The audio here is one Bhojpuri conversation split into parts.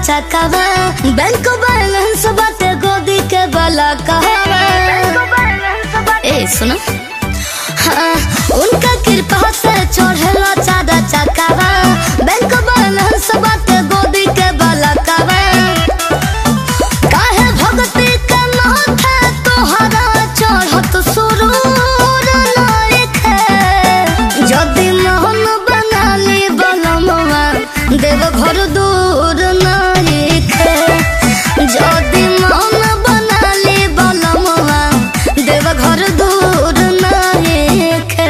चकावा बैंक बैलेंस बाटे गोदी के बला कहवा ए सुनो हाँ उनका कृपा से चढ़ेला चादा चकावा बैंक बैलेंस बाटे गोदी के बला कहवा काहे भक्ति के माथे तोहरा चढ़त सुरूर लायके जदि मोहन बनाली बनमवा देव घर दूर नायके जदि मोहन बनाली बनमवा देव घर दूर नायके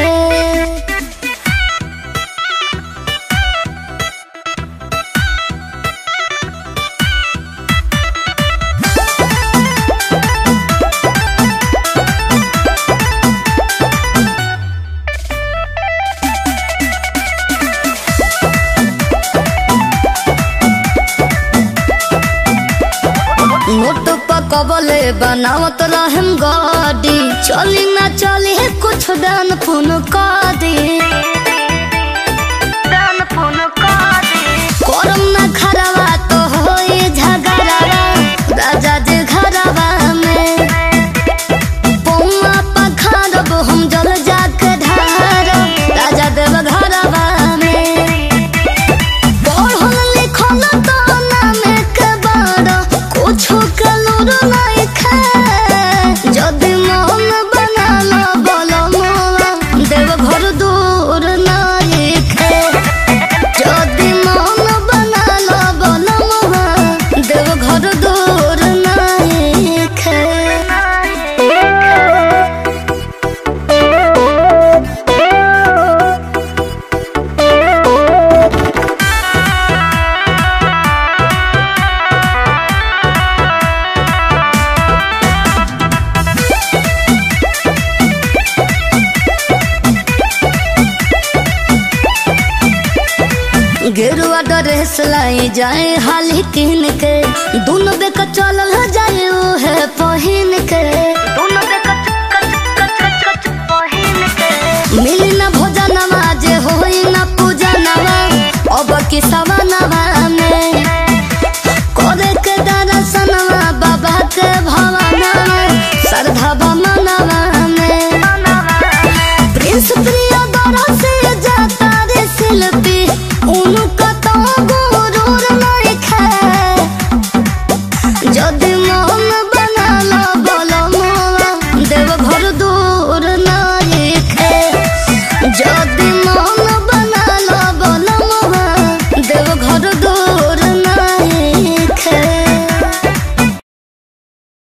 नोट पकबले बनावत रहम गाड़ी चली ना चली है कुछ दान पुन कर दे दान पुन कर दे करम ना खराबा तो होई झगड़ावा राजा जे घरवा में पौवा पखारब हम जल जाके ढारब राजा देव घरवा में पढ़ल लिखल तो नामे के बड़ कुछो के लूर नहीं खे जदि मोहन बनाल बल मोला देव घर दूर नहीं खे जदि मोहन बनाल बल मोला देव घर दूर नहीं खे गेरुआ ड्रेस लाई जाए हाली किन के दोनों बेक चलल जाए है पहिन के मिली न भोजनवा जे होई न पूजनवा अब की सवनवा में करे के दर्शनवा बाबा के भवनवा श्रद्धा मनवा में प्रिंस प्रिय दर से